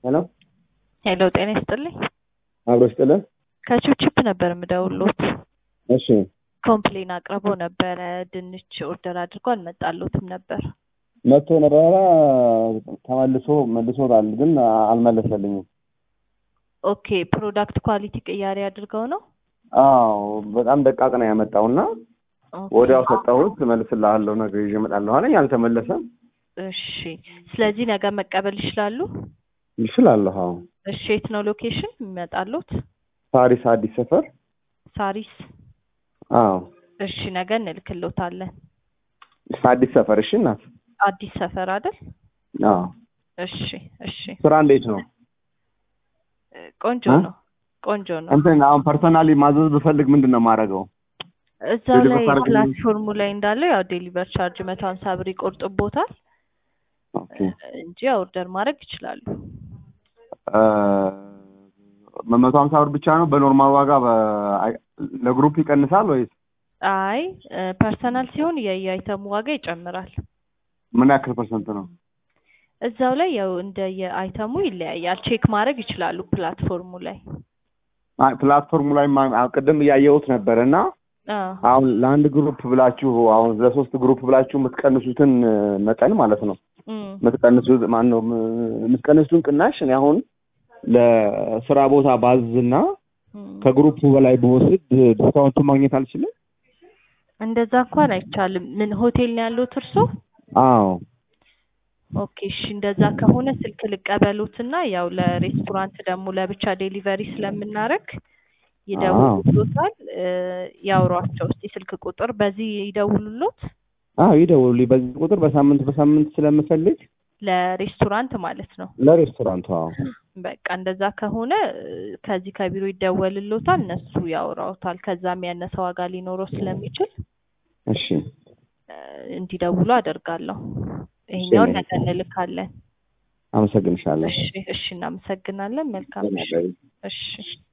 ሄሎ ሄሎ ጤና ይስጥልኝ። አብሮ ይስጥልን። ከቺፕቺፕ ነበር የምደውሎት። እሺ ኮምፕሌን አቅርቦ ነበረ። ድንች ኦርደር አድርጎ አልመጣሎትም ነበር። መጥቶ ነበረ ተመልሶ መልሶታል፣ ግን አልመለሰልኝም። ኦኬ ፕሮዳክት ኳሊቲ ቅያሬ አድርገው ነው። አዎ በጣም ደቃቅ ነው ያመጣው እና ኦኬ፣ ወዲያው ሰጠሁት። እመልስልሃለሁ ነገ ይዤ እመጣለሁ አለኝ። አልተመለሰም። እሺ ስለዚህ ነገ መቀበል ይችላሉ። ይችላለሁ። አዎ እሺ የት ነው ሎኬሽን የሚመጣሉት? ፓሪስ አዲስ ሰፈር። ሳሪስ። አዎ እሺ ነገ እንልክሎታለን። አዲስ ሰፈር። እሺ እናት። አዲስ ሰፈር አይደል? አዎ እሺ እሺ ስራ እንዴት ነው? ቆንጆ እ? ነው ቆንጆ ነው። እንትን አሁን ፐርሰናሊ ማዘዝ ብፈልግ ምንድን ነው የማደርገው? እዛው ላይ ዴሊቨር ታደርግልኝ? ፕላትፎርሙ ላይ እንዳለው ያው ዴሊቨር ቻርጅ መቶ ሀምሳ ብር ይቆርጥቦታል ኦኬ እንጂ ኦርደር ማድረግ ይችላሉ። መቶ ሀምሳ ብር ብቻ ነው በኖርማል ዋጋ በ- አይ- ለግሩፕ ይቀንሳል ወይስ አይ ፐርሰናል ሲሆን የየአይተሙ ዋጋ ይጨምራል። ምን ያክል ፐርሰንት ነው? እዛው ላይ ያው እንደ የአይተሙ ይለያያል። ቼክ ማድረግ ይችላሉ ፕላትፎርሙ ላይ። አይ ፕላትፎርሙ ላይ ማ- አሁን ቅድም እያየሁት ነበር እና አዎ አሁን ለአንድ ግሩፕ ብላችሁ አሁን ለሶስት ግሩፕ ብላችሁ የምትቀንሱትን እ, መጠን ማለት ነው እም፣ የምትቀንሱት ማን ነው የምትቀንሱትን ቅናሽ እኔ አሁን ለስራ ቦታ ባዝና እም። ከግሩፑ በላይ በወስድ ዲስካውንቱን ማግኘት አልችልም? እንደዛ እንኳን አይቻልም። ምን ሆቴል ነው ያሉት እርሶ? አዎ ኦኬ እሺ፣ እንደዛ ከሆነ ስልክ ልቀበሉትና ያው ለሬስቶራንት ደግሞ ለብቻ ዴሊቨሪ ስለምናረግ ይደውሉሎታል። እ፣ ያውሯቸው እስቲ ስልክ ቁጥር በዚህ ይደውሉሎት አዎ ይደውሉልኝ። በዚህ ቁጥር በሳምንት በሳምንት ስለምፈልግ ለሬስቶራንት ማለት ነው። ለሬስቶራንቱ አዎ በቃ እንደዛ ከሆነ እ፣ ከዚህ ከቢሮ ይደወልሎታል፣ እነሱ ያወራውታል። ከዛም ያነሰ ዋጋ ሊኖረው ስለሚችል እሺ እ፣ እንዲደውሉ አደርጋለሁ። ይሄኛውን ነገ እንልካለን። አመሰግንሻለሁ። እሺ እሺ፣ እናመሰግናለን። መልካም ምሽት። እሺ